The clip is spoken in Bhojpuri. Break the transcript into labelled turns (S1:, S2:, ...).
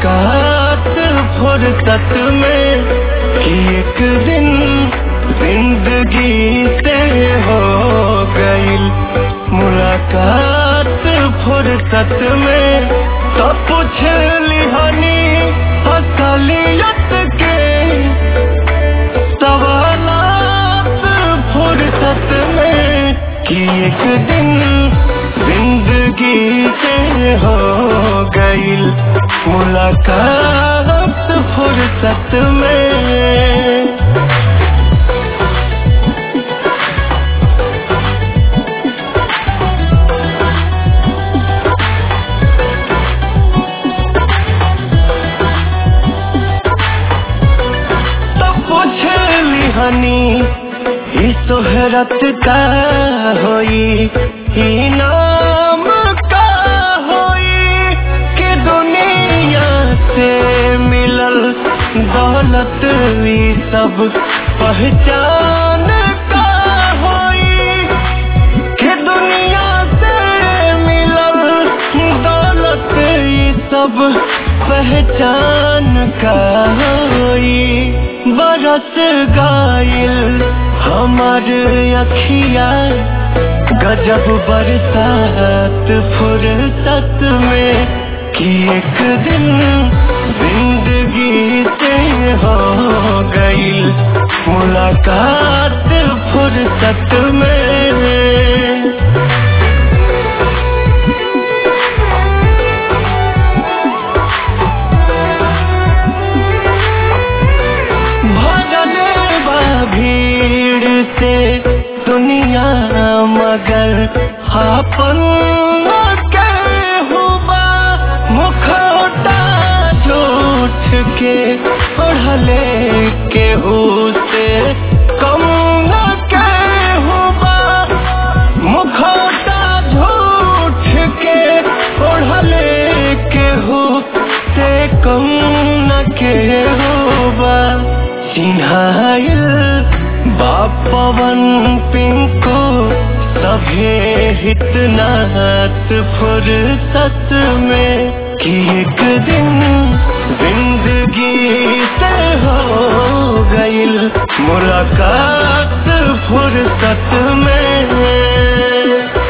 S1: मुलाकात फुर्सत में कि एक दिन जिंदगी से हो गई मुलाकात फुर्सत में तो पूछ लिहानी असलियत के सवालात फुर्सत में कि एक दिन जिंदगी से हो गई मुलाकात फुर्सत में तो पूछ लिहानी ई सोहरत का होई ई नाम का होई कि दुनिया से मिलल दौलत ई सब पहचान का होई कि दुनिया से मिलल दौलत ई सब पहचान का होई बरस गाइल हमार अखिया गजब बरसात फुर्सत में कि एक दिन जिंदगी से हो गई मुलाकात फुर्सत में भगले बा भीड़ से दुनिया मगर आपन के हुआ मुखौटा झूठ के ओढ़ले के से कम न के हुआ मुखौटा झूठ के ओढ़ले के से कम न के हुआ चिन्हाइल बापवन पिंको सभे हितनात फुर्सत में कि एक दिन जिंदगी से हो गईल मुलाकात फुर्सत में